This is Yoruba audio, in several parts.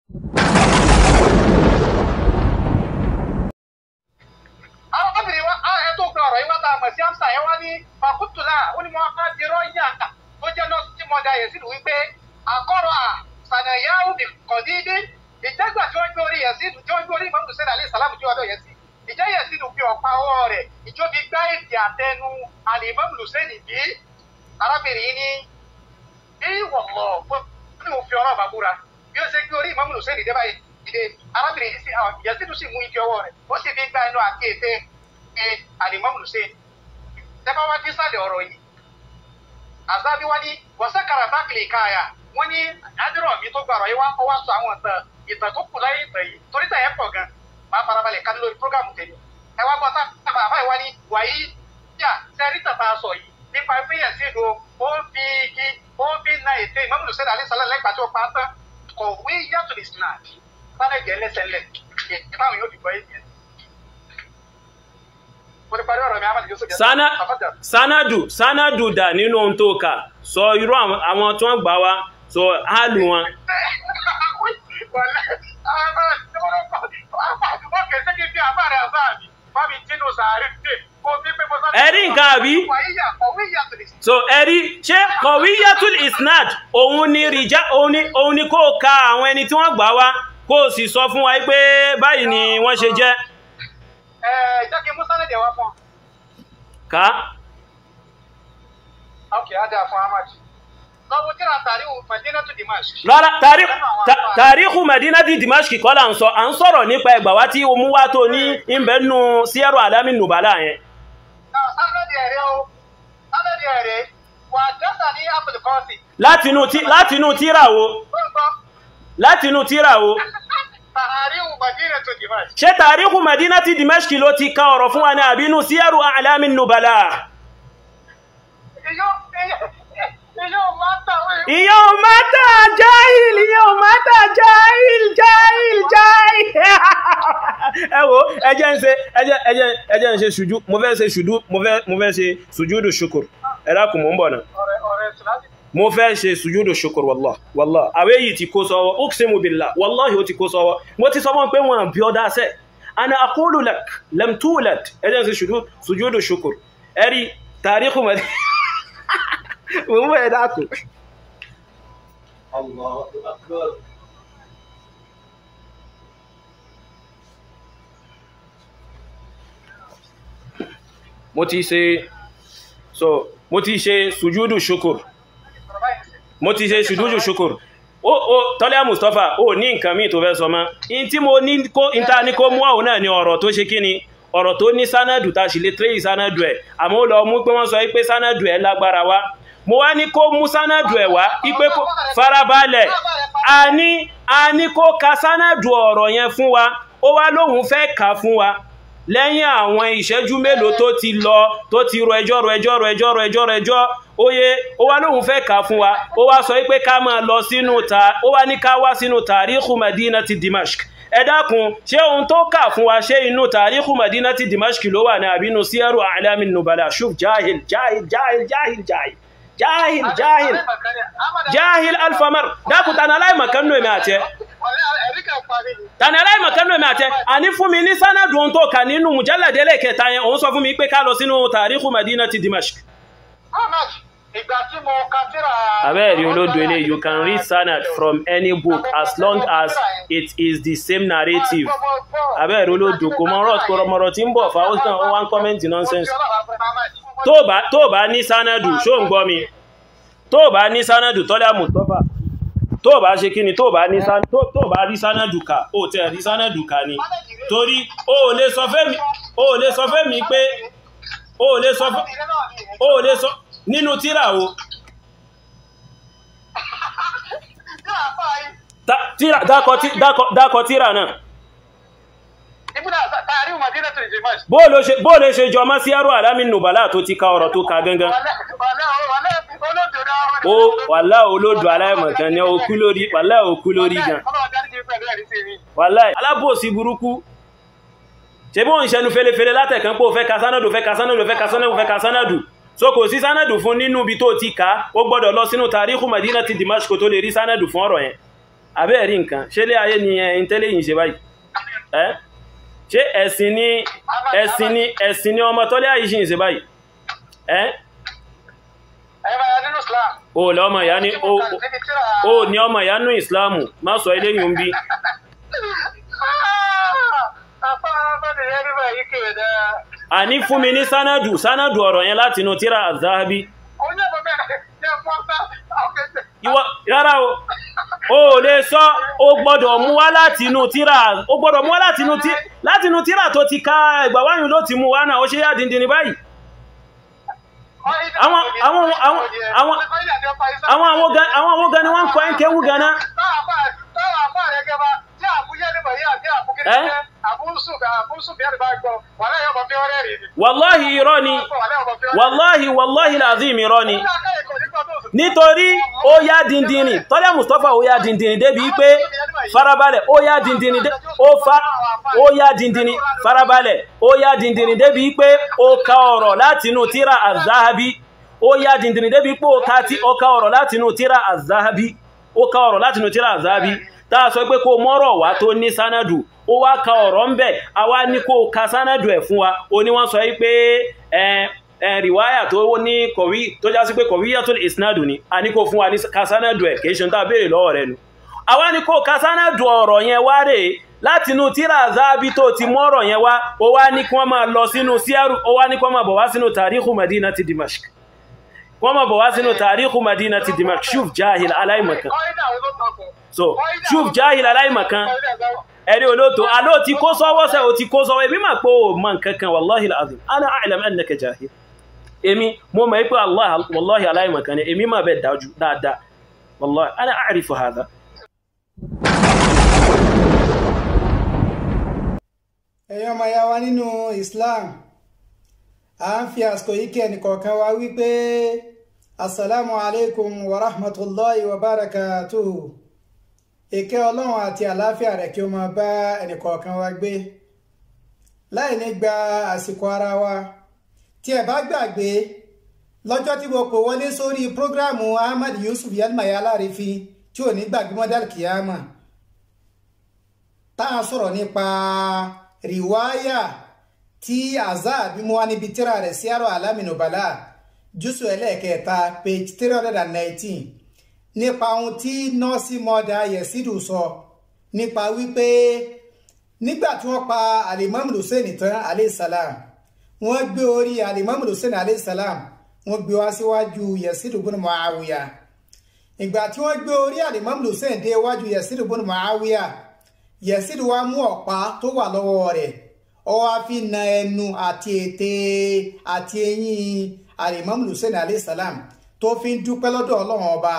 àwọn obìnrin wa á ẹ tó gba ọ̀rọ̀ yìí wá tá a mọ̀ sí amsa yẹn wá ní fakutula ó ní mo á dirọ́ yà tó jẹ́ nọ́ọ̀sì tí mo da yẹn sí wípé àkọ́rọ̀ à sànàyáwó bí kọ̀dídí ìjẹ́gbà tí wọ́n gbé orí yẹn sí tí wọ́n gbé orí ìmọ̀ hussein alayhi salam tí wọ́n dọ̀ yẹn sí ìjẹ́ yẹn sí ló fi ọ̀pá ọwọ́ rẹ̀ ìjọ fi gbá èdè àtẹnu àlèmọ́ hussein bí arábìnrin ní bí wọ̀mọ̀ ní mo fi ọ̀rọ̀ àbábúra bí ó ṣe gbé orí ìmọ̀ hussein dé báyìí ìdè arábìnrin yìí sí àwọn ìyẹn sí tó sì mú igi ọwọ́ rẹ̀ ó sì fi gbá ẹnu àti ètè ẹ àlèmọ́ hussein tẹ́fà wá dé sálẹ̀ ọ̀rọ̀ yìí àzábí wá ní wọ́sẹ̀kàrà bákìlì káyà wọ́n ní àdúrà mi tó gbàrọ̀ yìí wá ó wá sọ àwọn ìtàn ìtàn tó kù láyé ìtàn yìí torí tàn yẹn pọ̀ gan máa farabalẹ̀ ká lórí prógámù tèmi ẹ wá gbọ́ sábà àbáyé wá ní wàyí yà sẹ́rí tàn tá a sọ yìí nípa ìpínyẹ̀ sí ìdò ó ń fi igi ó ń fi na ètè ìmọ̀mùlù sẹ́dá alẹ́ sálẹ̀ lẹ́gbàá tó pa á tán kọ̀wé yàtọ̀ lè sinà sálẹ̀ jẹ́ lẹ́sẹ̀ lẹ̀ ìbáwọn yóò fi gbọ́ yìí mo ti parí ọ̀rọ̀ mi amadi yusuf yẹn. Sana, sanadu sanadu dà nínú ohun tó kà sọ irú àwọn àwọn tí wọ́n gbà wá sọ hálù wọn Ẹ̀rí nǹkan àbí? so ẹ̀rí ṣé kọ̀wíyàtul isnad òun ni rìjá òun ni òun ni kó ka àwọn ẹni tí wọ́n gbà wá kó o sì sọ fún wa pé báyìí ni wọ́n ṣe jẹ́ jẹ́ kí musa lédè wá fún ká ok adé fún amadi lọ́wọ́ tí ra tàrí madina tó dimash rárá tàrí- ta- tàríkù Madina di Dimashq kọ́ là ń sọ à ń sọ̀rọ̀ nípa ẹgbà wá tí o mú wá tó ní ìbẹ̀nù síẹ́rù alámi nùbálà yẹn náà sábẹ́dì ẹ̀rẹ́ o sábẹ́dì ẹ̀rẹ́ wà dẹ́sà ní abdulkọ́sì látinú tí látinú tíra wo ó ń gbọ́ látinú tíra wo tàrí madina tó dimash ṣé tàríkù Madina ti Dimashq ló ti ka ọ̀rọ̀ fún wa ní àbínú síẹ́rù alámi nùbálà iyo iyo máa ń tàwé ìyá ò mátà jáìl ìyá ò mátà jáìl jáìl jáìl ẹ wo ẹjẹ́ ń ṣe ẹjẹ́ ẹjẹ́ ẹjẹ́ ń ṣe ṣùjú mo fẹ́ ṣe ṣùjú mo fẹ́ mo fẹ́ ṣe ṣùjúdù ṣukur ẹ dákun mò ń bọ̀ náà ọ̀rẹ́ ọ̀rẹ́ sùláṣì mo fẹ́ ṣe ṣùjúdù ṣukur wàllá wàllá àwẹ́ yìí ti kó sọ́wọ́ uqsimu billah wallahi ó ti kó sọ́wọ́ mo ti sọ fún pé wọn bí ọdá sẹ́ ana aqulu lak lam tulad ẹjẹ́ ń ṣe ṣùjúdù ṣukur ẹ̀rí tàríkù mọ̀ mo ń bọ̀ ẹ dákun الله أكبر mo ti ṣe so mo ti ṣe sùjúdù ṣukur ọ̀rọ̀ báyìí sí mo ti ṣe sùjúdù ṣukur ó ó tọ́lá mustapha ó ní nǹkan míì tó fẹ́ sọ mọ́ in tí mo ní kó in ta ní kó mú àwọn náà ni ọ̀rọ̀ tó ṣe kí ni ọ̀rọ̀ tó ní sánàdù ta sì lè tírèyì sánàdù ẹ̀ àmọ́ ó lọ mú pé wọ́n sọ pé sánàdù ẹ̀ lágbára wá mo wá ní kó mú sánàdù ẹ̀ wá ipé kó farabalẹ̀ a ní a ní kó ka sánàdù ọ̀rọ̀ yẹn fún wa ó wá lóhun fẹ́ kà fún wa lẹ́yìn àwọn ìṣẹ́jú mélòó tó ti lọ tó ti rọ ẹjọ́ rọ ẹjọ́ rọ ẹjọ́ rọ ẹjọ́ rọ ẹjọ́ oye ó wá lóhun fẹ́ kà fún wa ó wá sọ pé ká máa lọ sínú ta ó wá ní ká wá sínú tàríkù Madina ti Dimashq ẹ dákun ṣé ohun tó kà fún wa ṣé inú tàríkù Madina ti Dimashq ló wà ní àbínú síẹ́rù A'lami Nubala ṣùg jahil jahil jahil jahil jahil jahil jahil jahil alfamar dákun tani aláìmọ̀kan nù èmi àti ẹ ẹ̀rí kan parí ni tani aláìmọ̀kan nù èmi àti ẹ àní fún mi ní sánàdù ohun tó kà nínú mùjálàdélẹ̀ kẹta yẹn òun sọ fún mi pé ká lọ sínú tàríkù Madina ti Dimashq ahmed ìgbà tí mo ka tíra abẹ́ẹ̀rí olódo ilé you can read sanad from any book as long as it is the same narrative abẹ́ẹ̀rí olódo kò mọ ọ̀rọ̀ kọ̀rọ̀mọ̀rọ̀ tí ń bọ̀ fa ó sàn ó wá ń kọ́mẹ́ntì nonsense tó bá tó bá ní sanadu ṣó ń gbọ́ mi tó bá ní sanadu tọ́lá mustapha tó bá ṣe kí ni tó bá ní san tó tó bá rí sanadu kà ó tẹ̀ rí sanadu kà ni torí ó ò lè sọ fẹ́ mi ó ò lè sọ fẹ́ mi pé ó ò lè sọ fẹ́ ó ò lè sọ nínú tíra o Ta- tíra dákọ tí- dákọ- dákọ tíra náà ibùdó tààrí madina tó lè jẹ máṣ bó ló ṣe bó lè ṣe jọ mọ́ sí ẹrù àlámì nùbàlá tó ti ka ọ̀rọ̀ tó ka gangan ó wàlá olódò aláìmọ̀kan ní okú lórí wàlá okú lórí gan wàlá alábòsí burúkú ṣe bó ń ṣẹnu fẹ́lẹ́fẹ́lẹ́ látẹ̀kan pé ó fẹ́ ka sánàdù fẹ́ ka sánàdù fẹ́ ka sánàdù fẹ́ ka sánàdù so kò sí sánàdù fún nínú ibi tó ti ká ó gbọ́dọ̀ lọ sínú tàríkù Madina ti Dimashq tó lè rí sánàdù fún ọ̀rọ̀ yẹn abẹ́ẹ̀rí nǹkan ṣé lé ayé ni ẹ̀yin tẹ́lẹ̀ yìí ṣe báyìí ẹ́ ṣé ẹ̀sìn ni ẹ̀sìn ni ẹ̀sìn ni ọmọ tọ́lẹ̀ ayé ṣì ń ṣe báyìí ẹ́ ẹ̀yin máa yà nínú Islam. o lọ ọmọ ìyá ní o o ní ọmọ ìyá nú ìsìláàmù má sọ eléyìí ń bí àní fún mi ní sánádù sánádù ọ̀rọ̀ yẹn láti inú tíra àzáhábí ìwọ rárá o o lè sọ o gbọ́dọ̀ mú wá láti inú tíra o gbọ́dọ̀ mú wá láti inú tí láti inú tíra tó ti ká ẹgbàwáyùn ló ti mú wá náà ó ṣe yá dìndìn ní báyìí àwọn àwọn àwọn àwọn àwọn àwọn gan àwọn àwọn gan ni wọ́n ń kọ́ ẹ́ ń kéwú gan náà wàláhì irọ́ ni wàláhì wàláhì làzím irọ́ ni nítorí ó yá dìndìnì tọ́lẹ̀ mustapha ó yá dìndìnì débi pé farabalẹ̀ ó yá dìndìnì ó fa ó yá dìndìnì farabalẹ̀ ó yá dìndìnì débi pé ó ka ọ̀rọ̀ látinú tíra àzáhábí ó yá dìndìnì débi pé ó ka ọ̀rọ̀ látinú tíra àzáhábí ó ka ọ̀rọ̀ látinú tíra àzáhábí táà sọ pé kó mọ́rọ̀ wá tó ní sánádù ó wá ka ọ̀rọ̀ ń bẹ̀ a wá ní kó ka sánádù ẹ̀ fún wa ó ní wọ́n sọ pé rìwáyà tó ní kọ̀wí tó já sí pé kọ̀wíyà tó ìsinádù ni a ní kó fún wa ní ka sánádù ẹ̀ kìí ṣe tá béèrè lọ́wọ́ rẹ̀ nu a wá ní kó ka sánádù ọ̀rọ̀ yẹn wá rè láti inú tíra zábí tó ti mọ́rọ̀ yẹn wá ó wá ní kí wọ́n máa lọ sínú síárù ó wá ní kí wọ́n máa bọ̀ wá sínú tàríkù madina ti dimashq wọ́n máa bọ̀ wá sínú tàríkù madina ti dimashq shuf jahil aláìmọ̀kan so shuf jahil aláìmọ̀kan ẹ̀rí olóòtú aló ti kó sọ́wọ́ sẹ́ o ti kó sọ́wọ́ èmi máa pé o mọ̀ nǹkankan wàláhì azim ana a'lam annaka jahil èmi mo mọ̀ pé allah wàláhì aláìmọ̀kan ni èmi máa bẹ̀ dájú dáadáa wàláhì ana a'rifu hadha ẹ̀yin ọmọ ya wa nínú Islam a ń fi àsìkò yìí kí ẹnìkọ̀ọ̀kan wa wípé assalamu alaikum wa rahmatullahi wa barakatuhu ìkẹ́ ọlọ́run àti àlàáfíà rẹ̀ kí ó máa bá ẹnìkọ̀ọ̀kan wa gbé láì ní gba àsìkò ara wa tí ẹ bá gbàgbé lọ́jọ́ tí mo pè wọlé sórí prógráàmù Ahmad Yusuf Yalmaya Alárìífín tí ò ní gbàgbé mọ́dàl kìámà tá a sọ̀rọ̀ nípa rìwáyà tí azad bí mo wá níbi tíra rẹ̀ sí àrò alámìnúbalà jùsù ẹlẹ́ẹ̀kẹta page three hundred and nineteen nípa ohun tí nọ́ọ̀sì mọ́dà yẹ̀sídù sọ nípa wípé nígbà tí wọ́n pa alimami hussein tán aleyhisalaam wọ́n gbé orí alimami hussein aleyhisalaam wọ́n gbé wá síwájú yẹ̀sídù bùnú muawiya ìgbà tí wọ́n gbé orí alimami hussein dé iwájú yẹ̀sídù bùnú muawiya yẹ̀sídù wá mú ọ̀pá tó wà lọ́wọ́ rẹ̀ ó wá fi na ẹnu àti ètè àti eyín alimami hussein aleyhisalaam tó fi ń dúpẹ́ lọ́dọ̀ ọlọ́run ọba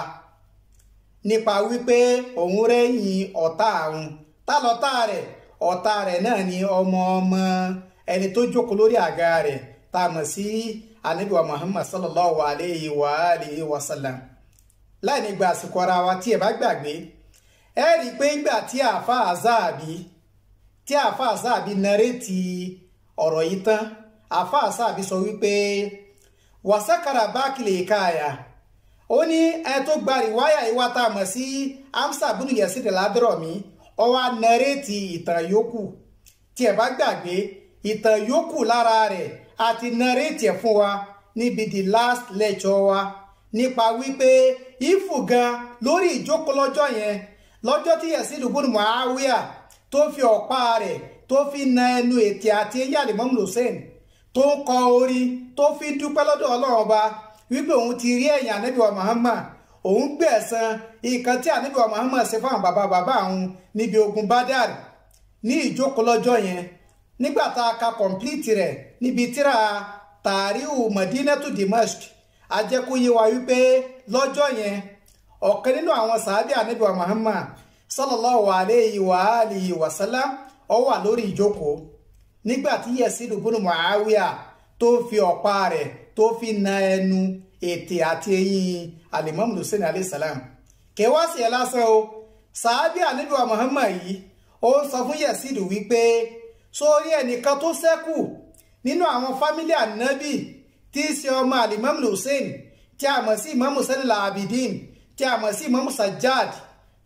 nípa wípé òun rẹ́yìn ọ̀tá àwọn tá lọ́tá rẹ̀ ọ̀tá rẹ̀ náà ni ọmọ ọmọ ẹni tó jókòó lórí àga rẹ̀ tá a mọ̀ sí anabiwa muhammad sallallahu alayhi wa alihi wa sallam láì ní gba àsìkò ara wa tí ẹ bá gbàgbé ẹ rí i pé ńgbà tí àáfà àzáàbí tí àáfà àzáàbí nàrétì ọ̀rọ̀ yìí tán àáfà àzáàbí sọ wípé wàsákàrà bákìlì káyà ó ní ẹ tó gba rìwáyà ìwà tá a mọ̀ sí amsa bùnú yẹsí rẹ̀ ládùrọ̀mí ó wá nàrétì ìtàn yòókù tí ẹ bá gbàgbé ìtàn yòókù lára rẹ̀ àti nàrétì ẹ̀ fún wa níbi the last lecture wa nípa wípé ìfù gan lórí ìjókòó lọ́jọ́ yẹn lọ́jọ́ tí Yazid ibn Muawiya tó fi ọ̀pá rẹ̀ tó fi na ẹnu ètè àti eyín Imam Hussein tó ń kọ orí tó fi dúpẹ́ lọ́dọ̀ ọlọ́run ọba wípé òun ti rí ẹ̀yìn ànábì wa Muhammad òun gbẹ̀san nǹkan tí ànábì wa Muhammad ṣe fáwọn bàbá bàbá òun níbi ogun Badar ní ìjókòó lọ́jọ́ yẹn nígbà tá a ka kọ̀ǹpìlìtì rẹ̀ níbi tíra tàríhù Madinatu Dimashq ajẹ́kóyé wa wípé lọ́jọ́ yẹn ọ̀kan nínú àwọn sàábì ànábì wa Muhammad sallallahu alayhi wa alihi wa sallam ó wà lórí ìjókòó nígbà tí Yazid ibn Muawiya tó fi ọ̀pá rẹ̀ tó fi na ẹnu ètè àti eyín alimami hussein alayhisalam kẹwàá sí ẹ lásán o sàábì ànábì wa Muhammad yìí ó ń sọ fún Yazid wípé sórí ẹnìkan tó ṣẹ́kù nínú àwọn fámílì ànábì tí í ṣe ọmọ alimami hussein tí a mọ̀ sí imam hussein al-abidin tí a mọ̀ sí imam sajjad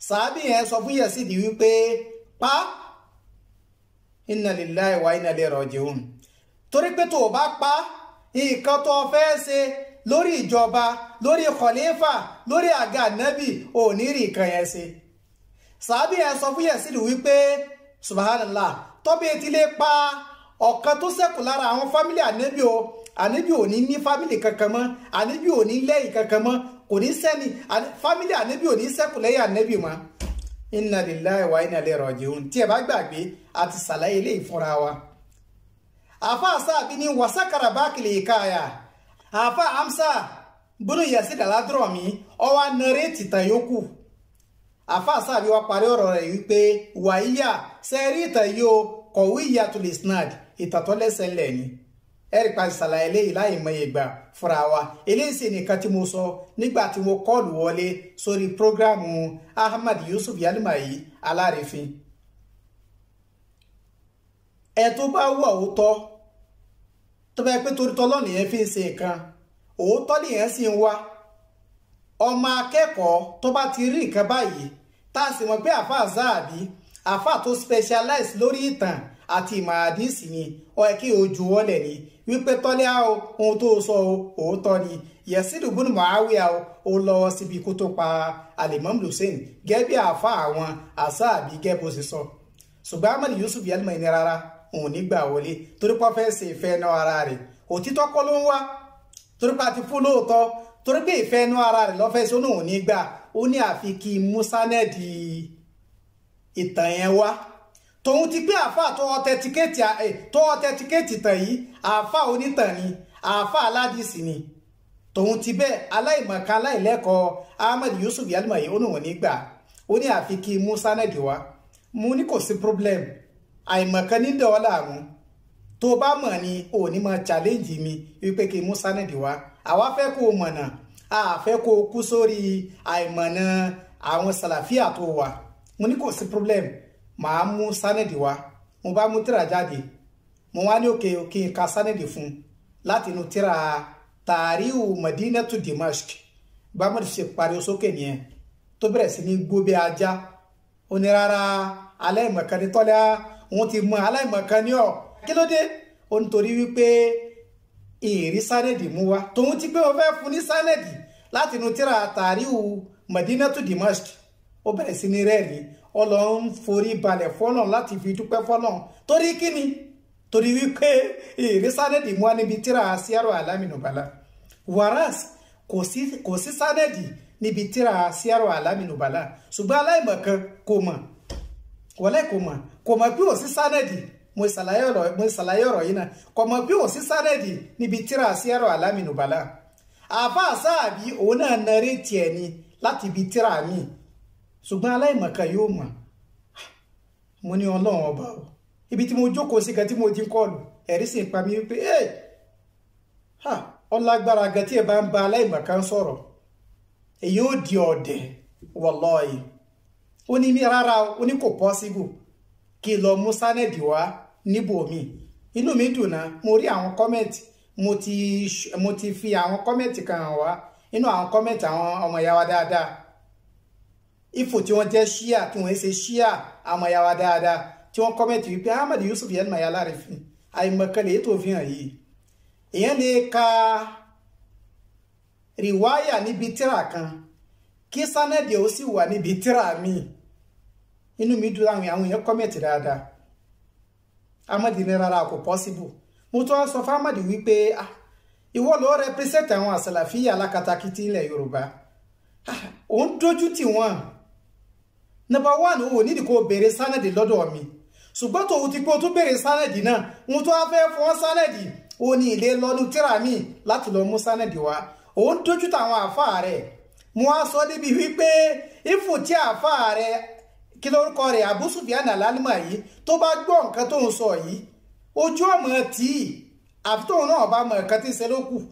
sàábì yẹn sọ fún Yazidi wípé pa inna lillahi wa inna ilaihi raji'un torí pé tó o bá pa nǹkan tó o fẹ́ ṣe lórí ìjọba lórí khalifa lórí àga nábì ò ní rí nǹkan yẹn ṣe sàábì yẹn sọ fún Yazidi wípé subhanallah tọ́bí etí lè pa ọ̀kan tó ṣẹ́kù lára àwọn fámìlì ànábì o ànábì ò ní ní fámìlì kankan mọ́ ànábì ò ní lẹ́yìn kankan mọ́ kò ní sẹ́ni fámìlì ànábì ò ní ṣẹ́kù lẹ́yìn ànábì mọ́ inna lillahi wa inna ilaihi raji'un tí ẹ bá gbàgbé àti sàlàyé ilé ìfúnra wa. àfa àsáàbí ní wàsákàrà bákìlì ìkáyà àfa amsa bùnú Yazid al-Hadrami ọwọ́ nọrẹ́tì tàn yókù àfa àsáàbí wa parí ọ̀rọ̀ rẹ̀ wípé wàyíyà sẹ́rí ìtàn yìí o kọ̀wé ìyàtọ̀ lè snad ìtàtọ́lẹ́sẹ̀ ńlẹ̀ ni ẹ̀rí pa ìsàlàyé eléyìí láì mọ ìgbà fúnra wa eléyìí sì nìkan tí mo sọ nígbà tí mo kọ́ọ̀lù wọlé sórí prógrámù Ahmad Yusuf Yalimayi alárèéfín ẹ tó bá wà òótọ́ tó bá yẹ pé torí tọ́lọ́ nìyẹn fi ń ṣe nǹkan òótọ́ nìyẹn sì ń wá ọmọ akẹ́kọ̀ọ́ tó bá ti rí nǹkan báyìí tá a sì mọ̀ pé àáfàá záàbí àáfàá tó specialize lórí ìtàn àti ìmọ̀ àdìsí ni ó yẹ kí o jù wọ́lẹ̀ ni wípé tọ́lẹ́ á o ohun tó sọ o òótọ́ ni Yazid ibn Muawiya o ó lọ́wọ́ síbi kó tó pa Al-Imam Hussein gẹ́gẹ́ bí àáfà àwọn àsáàbí gẹ́gẹ́ bó ṣe sọ ṣùgbọ́n Ahmad Yusuf Yalimayi ní rárá òun nígbà wọlé torí pé fẹ́ ṣe ìfẹ́ náà ara rẹ̀ òtítọ́ kọ́ ló ń wá torí pé a ti fún lóòótọ́ torí pé ìfẹ́ náà ara rẹ̀ lọ́fẹ́ sọ náà ò ní gbà ó ní àfi kí musanẹ́ẹ̀dì ìtàn yẹn wá tòun ti pé àáfà tó ọtẹtikéètì tó ọtẹtikéètì tàn yìí àáfà onítàn ni àáfà aládìsí ni tòun ti bẹ́ẹ̀ aláìmọ̀kan aláìlẹ́kọ̀ọ́ Ahmad Yusuf Yalimayi ó níwọ̀n nígbà ó ní àfi kí musa nẹ́ẹ̀dì wá mo ní kò sí problem àìmọ̀kan ní dọ̀ọ́là mú tó bá mọ̀ ni ò ní máa challenge mi wípé kí musa nẹ́ẹ̀dì wá àwa fẹ́ kó o mọ̀nà a fẹ́ kó o kú sórí àìmọ̀nà àwọn sàlàfíà tó wà mo ní kò sí problem màá mú sánẹ́dì wá mo bá mú tíra jáde mo wá ní òkè òkè ka sánẹ́dì fún láti inú tíra tàríhù madinatu dimashq bámọ̀dé ṣe pariwo sókè nìyẹn tó bẹ̀rẹ̀ sí ní gbó bí ajá ó ní rárá aláìmọ̀kan ní tọ́lá òun ti mọ aláìmọ̀kan ní ọ̀ kí ló dé ó ń torí wípé ìrí sánẹ́dì mú wá tòun ti pé wọ́n fẹ́ fún ní sánẹ́dì láti inú tíra tàríhù madinatu dimashq ó bẹ̀rẹ̀ sí ní rẹ́ẹ̀rin ọlọ́run forí balẹ̀ fọ́nà láti fi dúpẹ́ fọ́nà torí kíni torí wípé èrè sánẹ́dì mú wa níbi tíra síárò alámìnúbalà wàràs kò sí sánẹ́dì níbi tíra síárò alámìnúbalà ṣùgbọ́n aláìmọ̀kan kò mọ̀ wọlé kò mọ̀ kò mọ̀ pé ò sí sánẹ́dì mo ṣàlàyé ọ̀rọ̀ yìí náà kò mọ̀ pé ò sí sánẹ́dì níbi tíra síárò alámìnúbalà àfa sáàbí òun náà narí tiẹ̀ ni láti ibi tíra míì ṣùgbọ́n aláìmọ̀kan yóò mọ̀ mo ní ọlọ́run ọba o ibi tí mo jókòó sí gan tí mo jí kọlù ẹ̀rí sì ń pa mí wípé ẹ̀ ha ọlágbára gan tí ẹ bá ń ba aláìmọ̀kan sọ̀rọ̀ èyí ó di ọ̀dẹ̀ wallahi ó ní ní rárá ó ní kò pọ́síbù kí lọ mú sánẹ́dì wá níbòmí inú mi dùn náà mo rí àwọn kọ́mẹ̀tì mo ti mo ti fi àwọn kọ́mẹ̀tì kan hàn wá inú àwọn kọ́mẹ̀tì àwọn ọmọ ìyá wa dáadáa ifo tí wọ́n jẹ́ ṣíà tí wọ́n ṣe ṣíà àmọ́ ya wa dáadáa tí wọ́n kọ́mẹ̀tì wípé Ahmad Yusuf Yalimayi alárẹ̀fín àìmọ̀kànlẹ̀ ètò òfin hàn yìí èèyàn lè ka rìwáyà níbi tíra kan kí sánẹ́dì ó sì wà níbi tíra míì inú mi dùn àwọn àwọn èèyàn kọ́mẹ̀tì dáadáa Ahmad ní rárá kò pọ́síbù mo tún wá sọ fún Ahmad wípé ìwọ ló rẹpírẹsẹ̀tì àwọn àsàlàfíà alákatakítí ilẹ̀ Yorùbá òun dójú tì wọ́n number one o nídìí kó béèrè sánẹ̀dì lọ́dọ̀ mi ṣùgbọ́n tòun ti pé o tún béèrè sánẹ̀dì náà òun tó wá fẹ́ fún sánẹ̀dì o ní ilé lọ́nu tíra mi láti lọ mú sánẹ̀dì wá òun dójú tàwọn àáfàá rẹ̀ mo wá sọ níbi wípé ifò tí àáfàá rẹ̀ kí lórúkọ rẹ̀ Abu Sufyan al-Alimayi tó bá gbọ́ nǹkan tó ń sọ yìí ojú ọmọ tí àfi tóun náà bá mọ nǹkan tí ń ṣe ló kù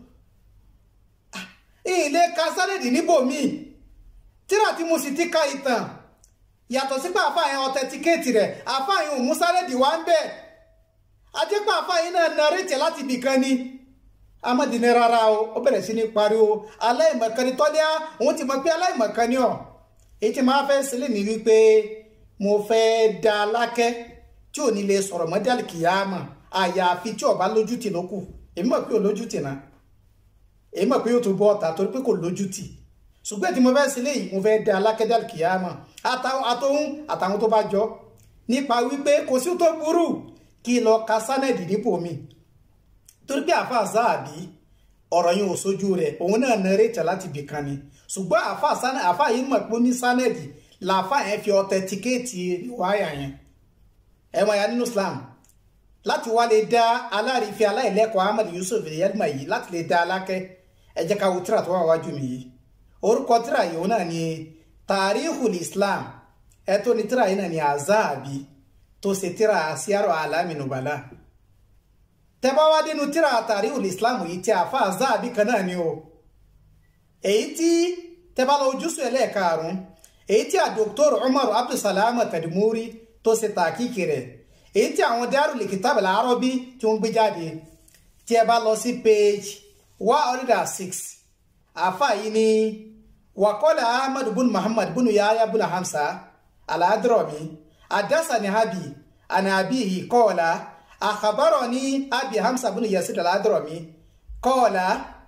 ilé ka sánẹ̀dì níbòmíì tíra tí mo sì ti ka ìtàn yàtọ̀ sí pé àfààyàn ọ̀tẹ̀tíkéètì rẹ̀ àfààyàn òun sárẹ́dì wá ń bẹ̀ àjẹpọ̀ àfààyàn náà narètè láti ibìkan ni amadi ní rárá o ó bẹ̀rẹ̀ sí ní pariwo aláìmọ̀kan ni tọ́lẹ́ òun ti mọ̀ pé aláìmọ̀kan ni ọ̀ èyí tí máa fẹ́ sílẹ̀ ní wípé mo fẹ́ da lákẹ́ tí ò ní lè sọ̀rọ̀ mọ́dàlì kìyàmà àyàfi tí ọba lójútì ló kù èmi mọ̀ pé ò lójútì náà èmi mọ̀ pé yóò tún bọ́ ọ̀tà torí pé kò lójútì ṣùgbọ́n tí mo fẹ́ sílẹ̀ yìí mo fẹ́ da lákẹ́ dàlì kìyàmà àtòhún àtàwọn tó bá jọ nípa wípé kò sí tó burú kí lọ ka sánẹ̀dì nípò mi torí pé àfa záàbí ọ̀rọ̀ yìí ò sójú rẹ̀ òun náà nẹ́rẹ́tà láti bìkan ni ṣùgbọ́n àfa yìí mọ̀ pé ó ní sánẹ̀dì làáfà yẹn fi ọ̀tẹ̀tíkéètì wáyà yẹn ẹ̀wọ̀n ya nínú Islam láti wá lè dá aláàrífẹ́ aláìlẹ́kọ̀ọ́ Ahmad Yusuf yelma yìí láti lè dá alákẹ́ ẹ jẹ́ ká wo tíra tó wà wájú mi yìí orúkọ tíra yìí náà ni Tarikhul Islam ẹ tó ní tíra yìí náà ni Azabi tó ṣe tíra Siyaru Alami Nubala tẹ́bá wá dénú tíra Tarikhul Islam yìí tí àfa Azabi kan náà ni o èyí tí tẹ́bá lọ ojúṣu ẹlẹ́ẹ̀karùn-ún èyí tí a Dr. Umar Abdulsalam Tadmuri tó ṣe tàkìkì rẹ̀ èyí tí àwọn Darul Kitab al-Arabi tí wọ́n gbé jáde tí ẹ bá lọ sí page one hundred and six àfa yìí ni wàkọ́lá Ahmad bin Muhammad bin Yahya bin Hamsa al-Hadrami adásani habi anabihi kọ́ọ̀lá akhbarani abi Hamsa bin Yazid al-Hadrami kọ́ọ̀lá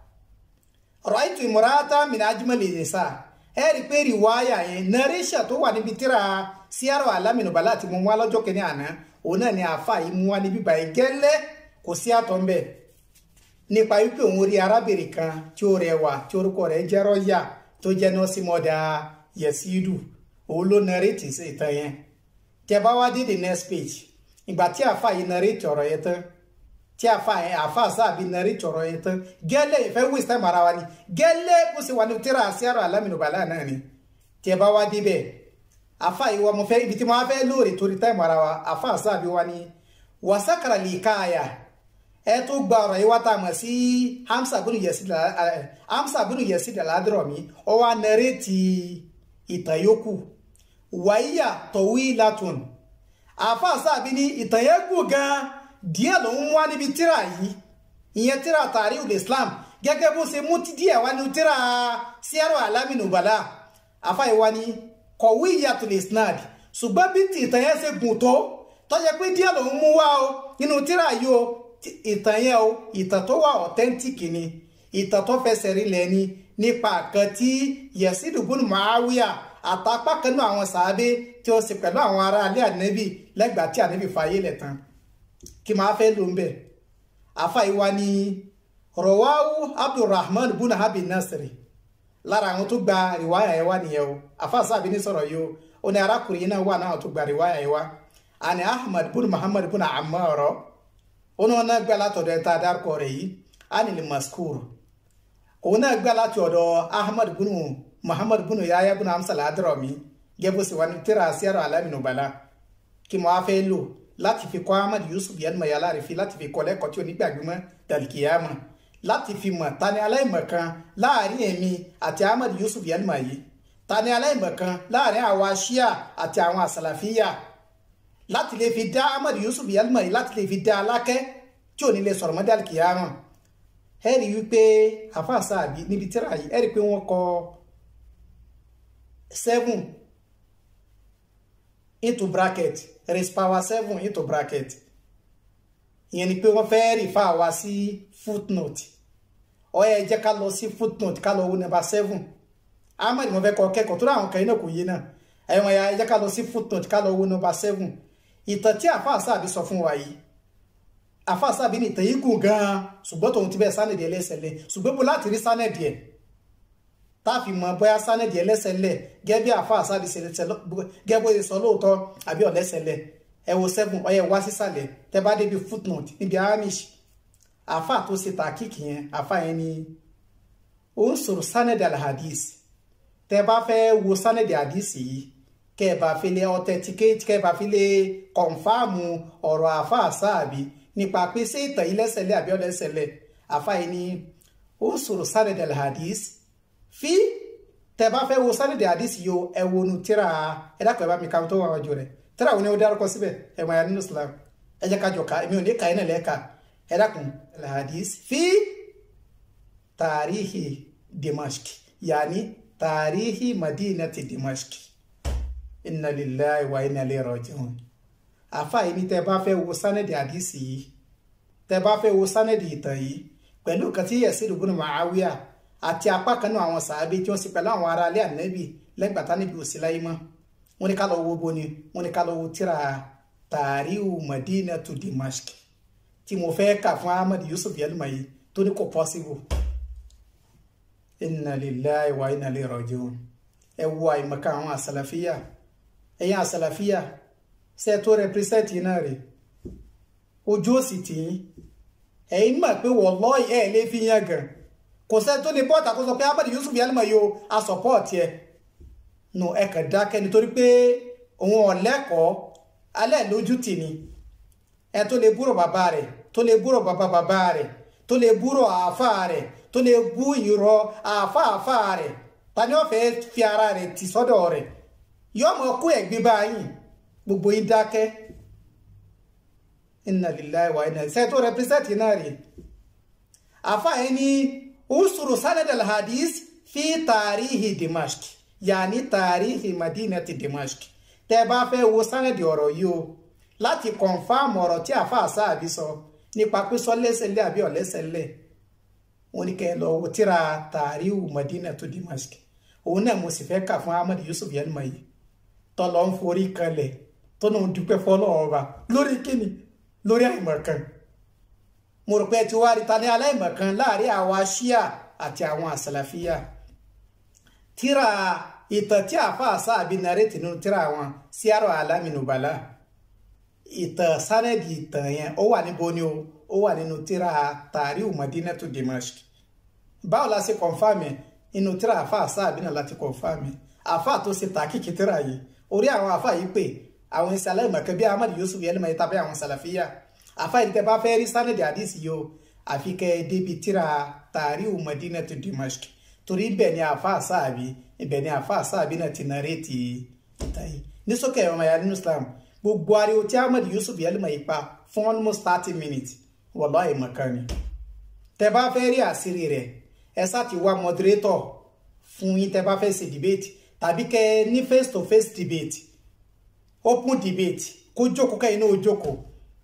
ra'aytu imra'atan min ajmali nisa ẹ rí pé rìwáyà yẹn nàrẹ́ṣà tó wà níbi tíra Siyaru Alami Nubala àti mo wá lọ́jọ́ kìíní àná òun náà ni àáfà yìí mú wá níbí báyìí gẹ́lẹ́ kò sí àtọ̀ ń bẹ̀ nípa wípé òun rí arábìnrin kan tí ó rẹwà tí orúkọ rẹ̀ jẹ́ Rọ́yà tó jẹ́ nọ́ọ̀sì mọ́dà Yẹ̀sídù òun ló nàrètì sí ìtàn yẹn tẹ bá wá dé the next page ìgbà tí àáfà yìí nàrètì ọ̀rọ̀ yẹn tán tí àáfà yẹn àáfà sáàbí nàrètì ọ̀rọ̀ yẹn tán gẹ́lẹ́ ìfẹ́ waste time ara wa ni gẹ́lẹ́ bó ṣe wà ní tíra Siyaru Alami Nubala náà ni tẹ bá wá débẹ̀ àáfà yìí wa mo fẹ́ ibi tí mo wá fẹ́ lóore torí time ara wa àáfà sáàbí wa ni wasakara lè káàyà ẹ tó gba ọ̀rọ̀ yìí wá tá a mọ̀ sí Hamsa bunu Yazid Hamsa bunu Yazid al-Hadrami ó wá nàrètì ìtàn yòókù wàyíyà tọ̀wí latun àáfàá sáàbí ní ìtàn yẹn gùn gan díẹ̀ ló ń wá níbi tíra yìí ìyẹn tíra Tarikhul Islam gẹ́gẹ́ bó ṣe mú díẹ̀ wá ní tíra Siyaru Alami Nubala àáfàá yìí wá ní kọ̀wé ìyàtul isnad ṣùgbọ́n bí ti ìtàn yẹn ṣe gùn tó tọ́jẹ́ pé díẹ̀ ló ń mú wá o nínú tíra yìí o ìtàn yẹn o ìtàn tó wà authentic ni ìtàn tó fẹsẹ̀ rinlẹ̀ ni nípa kan tí Yazid ibn Muawiya àtàpá kan náà àwọn sàábé tí ó sì pẹ̀lú àwọn ará alẹ́ ànẹ́bì lẹ́gbàá tí ànẹ́bì fàyè lẹ̀ tán kí máa fẹ́ ló ń bẹ̀ àfàìwá ni rọwáwú abdulrahman buna habi nasiri lára àwọn tó gba rìwáyà yẹn wá nìyẹn o àfàṣà àbí ní sọ̀rọ̀ yìí o ó ní arákùnrin yìí náà wà náà tó gba rìwáyà yẹn wá àní ahmad bun muhammad bun ammar ó ní wọn náà gbà látọ̀dọ̀ ẹ̀ta dárúkọ rẹ̀ yìí anil maskur òun náà gbà láti ọ̀dọ̀ ahmad bunu muhammad bunu yahya bunu hamsa al-hadrami gẹ́gẹ́ bó ṣe wà ní tíra Siyaru Alami Nubala kí mo á fẹ́ lò láti fi kọ́ ahmad yusuf yẹnumọ̀ yàrá rẹ̀ fi láti fi kọ́ lẹ́kọ̀ọ́ tí onígbàgbọ́mọ́ dàlkìyàmà láti fi mọ̀ tani aláìmọ̀kan láàrin èmi àti ahmad yusuf yẹnumọ̀ yìí tani aláìmọ̀kan láàrin àwa shia àti àwọn àsàlàfíyà láti lè fi dá ahmad yusuf yẹnumọ̀ yìí láti lè fi dá alákẹ́ tí ò ní lè sọ̀rọ̀ mọ́ dàlkìyàmà ẹ rí wípé àfàṣà àbí níbi tíra yìí ẹ rí pé wọ́n kọ seven into bracket raise power seven into bracket ìyẹn ni pé wọ́n fẹ́ rí fà wá sí footnote ó yẹ jẹ́ ká lọ sí footnote ká lọ wo number seven ahmed mo fẹ́ kọ́ kẹ́kọ̀ọ́ tó ráwọn kan iná kò yé náà ẹ̀wọ̀n ya jẹ́ ká lọ sí footnote ká lọ wo number seven ìtàn tí àfàṣà àbí sọ fún wa yìí àfàṣà bí ní ìtàn yìí gùn gan-an ṣùgbọ́n tòun ti bẹ́ẹ̀ sánẹ̀dì ẹlẹ́sẹ̀lẹ̀ ṣùgbọ́n bó láti rí sánẹ̀dì ẹ̀ táàfi mọ bóyá sánẹ̀dì ẹlẹ́sẹ̀lẹ̀ gẹ́gẹ́ bí àfàṣà bí gẹ́gẹ́ bó ṣe sọ lóòótọ́ àbí ọ̀lẹ́sẹ̀lẹ̀ ẹ wo seven ọyẹ wá sísàlẹ̀ tẹ bá débi footnote níbi amish àfà tó ṣe tàkìkì yẹn àfà yẹn ni ó ń sọ̀rọ̀ sánẹ̀dì alhadis tẹ bá fẹ́ wo sánẹ̀dì hadis yìí kẹ́ ẹ bá fi lè authenticate kẹ́ ẹ bá fi lè kọ̀nfàmù ọ̀rọ̀ àfà sáàbí nípa pé ṣé ìtàn yìí lẹ́sẹ̀lẹ̀ àbí ọ̀lẹ́sẹ̀lẹ̀ àfa yìí ni ó sọ̀rọ̀ sanad al-hadis fi tẹ bá fẹ́ wo sanad al-hadis yìí o ẹ wo nu tíra ẹ dákọ̀ ẹ bá mi ka tó wà wájú rẹ̀ tíra wo ni ó dárúkọ síbẹ̀ ẹ mọ̀ ya nínú Islam ẹ jẹ́ ká jọ ká èmi ò ní ka ẹ náà lẹ́ẹ̀ka ẹ dákun al-hadis fi tàríhì Dimashq yàní tàríhì madinati dimashq inna lillahi wa inna ilayhi raji'un àfa yìí ní tẹ bá fẹ́ wo sánẹ́dì àdìsí yìí tẹ bá fẹ́ wo sánẹ́dì ìtàn yìí pẹ̀lú nǹkan tí Yazid ibn Muawiya àti apá kan náà àwọn sàábé tí wọ́n sì pẹ̀lú àwọn ará alẹ́ ànẹ́bì lẹ́gbàtà níbi òsì láyé mọ́ wọ́n ní ká lọ wo boni wọ́n ní ká lọ wo tíra tàríhù madinatu dimashq tí mo fẹ́ kà fún Ahmad Yusuf Yelmayi tó ní kò possible inna lillahi wa inna ilayhi raji'un ẹ wo àìmọ̀ká àwọn àsàlàfíà ẹ̀yin àsàlàfíà ṣe tó rẹpírẹsẹ̀tì náà rè ojú òsì tì í ẹ̀yin mọ̀ pé wallahi ẹ̀ lè fi yan gan kò sẹ́ tó lè bọ́ọ̀tà kó sọ pé Ahmad Yusuf Yelmayi o a sọ̀pọ̀ọ̀tì ẹ̀ nù ẹ kàn dákẹ́ nítorí pé òun ọ̀lẹ́kọ̀ọ́ alẹ́ lójú tì ní ẹ tó lè búrò bàbá rẹ̀ tó lè búrò bàbá bàbá rẹ̀ tó lè búrò àáfà rẹ̀ tó lè bú ìrọ̀ àáfà àáfà rẹ̀ ta ni wọ́n fẹ́ fi ara rẹ̀ tì sọ́dọ̀ rẹ̀ yọmọ kó ẹ̀gbin báyìí gbogbo yín dákẹ́ inna lillahi wa inna ṣe tó rẹpísẹ́tì náà rè àáfà yẹn ní usuru sanad al-hadith fi tarihi dimashq yàní tàríhì madinati dimashq tẹ́ bá fẹ́ wo sánẹ̀dì ọ̀rọ̀ yìí o láti kọ̀nfàmù ọ̀rọ̀ tí àáfàá sáàbí sọ nípa pé sọ lẹ́sẹ̀lẹ̀ àbí ọ̀lẹ́sẹ̀lẹ̀ wọn ni kẹ́ ẹ lọ wo tíra tàríhù madinatu dimashq òun náà mo sì fẹ́ kà fún Ahmad Yusuf Yelmayi tọ́lọ́ ń forí kanlẹ̀ tó náà ń dúpẹ́ fọ́lọ́run ọba lórí kíni lórí àìmọ̀kan mo rò pé ẹ ti wá rí ta ní aláìmọ̀kan láàrin àwa ṣíà àti àwọn àsàlàfíà tíra ìtàn tí àáfàá sáàbí narètì nínú tíra wọn síárò alámìnúbalà ìtàn sánẹ́dì ìtàn yẹn ó wà níbo ni o ó wà nínú tíra tàríù madinatu dimashq báwo la ṣe kọ̀nfàmì nínú tíra àáfàá sáàbí náà láti kọ̀nfàmì àáfàá tó ṣe tàkìkì tíra yìí orí àwọn àáfàá yìí pé àwọn ìṣe aláìmọ̀kan bí Ahmad Yusuf Yelmayi tàbí àwọn sàlàfíà àáfàá yìí tẹ bá fẹ́ rí sánẹ́dì àdìsí yìí o àfi kẹ́ ẹ débi tíra tàríù madinatu dimashq torí ibẹ̀ ni àáfàá sáàbí ibẹ̀ ni àáfàá sáàbí náà ti nàrétì ìtàn yìí ní sókè ẹ̀rọ ọmọ ya nínú Islam gbogbo ariwo tí Ahmad Yusuf Yelmayi pa fún almost thirty minutes wallahi ìmọ̀kan ni tẹ bá fẹ́ rí àṣírí rẹ̀ ẹ sá ti wá moderator fún yín tẹ bá fẹ́ ṣe debate tàbí kẹ ní face to face debate open debate kó jókòó kẹ́yìn náà ó jókòó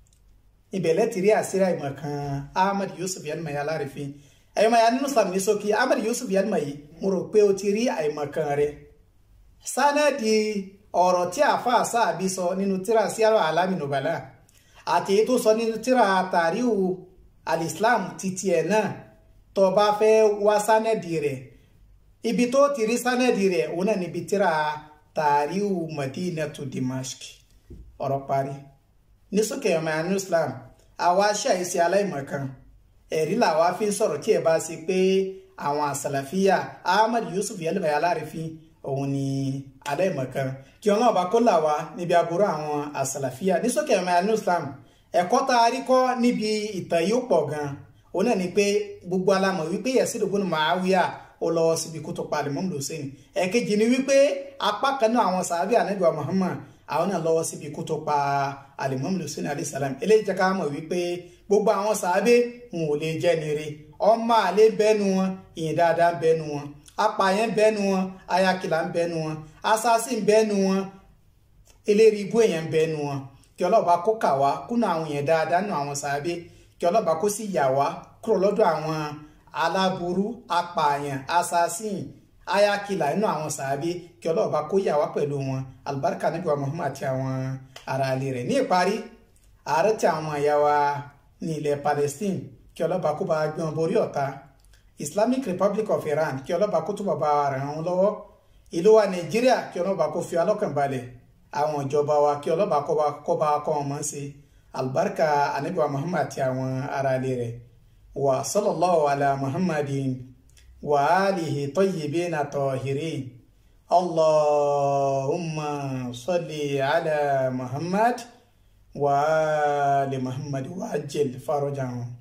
ibẹ̀ lẹ́tì rí àṣírí ìmọ̀kan Ahmad Yusuf Yelmayi alárìfín ẹ̀yọ́ máa ya nínú Islam ní sókè Ahmad Yusuf Yelmayi mo rò pé o ti rí àìmọ̀kan rẹ̀ sánẹ́ẹ̀dì ọ̀rọ̀ tí àáfàá sáàbí sọ nínú tíra síárọ̀ alámìnúbàlà àti èyí tó sọ nínú tíra tàríhù alislam títí ẹ̀ náà tó bá fẹ́ wá sánẹ́ẹ̀dì rẹ̀ ibi tó ti rí sánẹ́ẹ̀dì rẹ̀ òun náà níbi tíra tàríhù madinatu dimashq ọ̀rọ̀ parí ní sókè ọmọ ya nínú Islam àwa ṣàìsí aláìmọ̀kan ẹ̀rí làwa fi ń sọ̀rọ̀ tí ẹ bá ṣe pé àwọn àsàlàfíà Ahmad Yusuf Yelmayi alárìfín òun ni aláìmọ̀kan kí ọlọ́run bá kó là wá níbi aburú àwọn àsàlàfíà ní sókè ẹ̀mọ ẹ̀nu Islam ẹ̀kọ́ tá a rí kọ́ níbi ìtàn yìí ó pọ̀ gan òun náà ni pé gbogbo alamọ̀ wípé Yazid ibn Muawiya ó lọ síbi kó tó pa Imam Hussein ẹ̀kejì ni wípé apá kan náà àwọn sàábì ànábì wa Muhammad àwọn náà lọ́wọ́ síbi kó tó pa Imam Hussein alayhi salam eléyìí jẹ́ ká mọ̀ wípé gbogbo àwọn sàábé wọn ò lè jẹ́ nire ọmọ àlè bẹ́nu wọn ìyìn dáadáa bẹ́nu wọn apààyàn bẹ́nu wọn ayakìlá ń bẹ́nu wọn assassin bẹ́nu wọn eléri ibú èèyàn bẹ́nu wọn kí ọlọ́ba kó kà wá kúnà àwọn èèyàn dáadáa nù àwọn sàábé kí ọlọ́ba kó sì yà wá kúrò lọ́dọ̀ àwọn aláburú apààyàn assassin ayakìlá nínú àwọn sàábé kí ọlọ́ba kó yà wá pẹ̀lú wọn alibarika níbi wa Muhammad àti àwọn aráalé rẹ̀ ní ìparí ààrẹ tí àwọn ẹ̀yà wa ní ilẹ̀ Palestine kí ọlọ́ba kó bá gbé wọn borí ọ̀tá Islamic Republic of Iran kí ọlọ́ba kó túbọ̀ bá ràn án lọ́wọ́ ìlú wa Nàìjíríà kí ọlọ́ba kó fi alọ́kàn balẹ̀ àwọn ìjọba wa kí ọlọ́ba kó bá kọ́ wọn mọ́ sí albarka anabi wa Muhammad àti àwọn aráalé rẹ̀ wa sallallahu ala Muhammadin wa alihi tayyibina tahirin Allahumma salli ala Muhammad. وآل محمد وعجل فرجهم